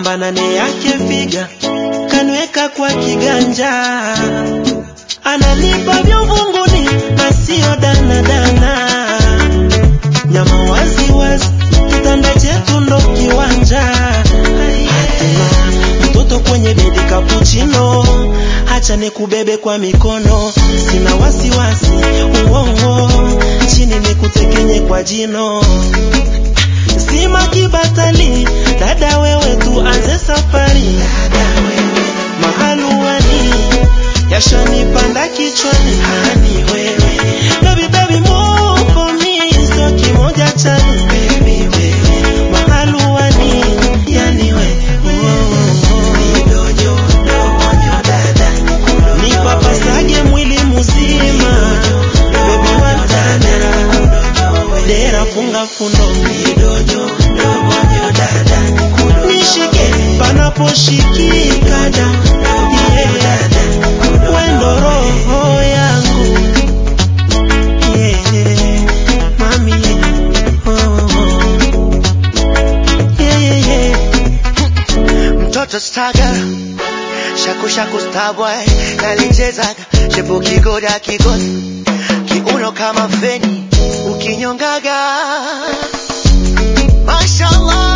namba nane yake figa kanweka kwa kiganja, ananipa vya uvunguni na sio danadana, nyama wazi wazi, kitanda chetu ndo kiwanja. Hatuna mtoto kwenye bedi kapuchino, hacha nikubebe kwa mikono, sina wasiwasi uongo, chini nikutekenye kwa jino sima kibatali, dada wewe tuanze safari, mahaluani yashanipanda kichwani, hani wewe baby baby move for me, so kimoja chani baby wewe mahaluani, yani we nipapasage mwili mzima, baby watana dera funga fundo nishike panaposhikika da yeah. wendo roho yangu yeah. mami oh, oh. Yeah, yeah, yeah. mtoto staga shaku shaku starboy nalichezaga shepu kigoda kigozi kiuno kama feni ukinyongaga mashallah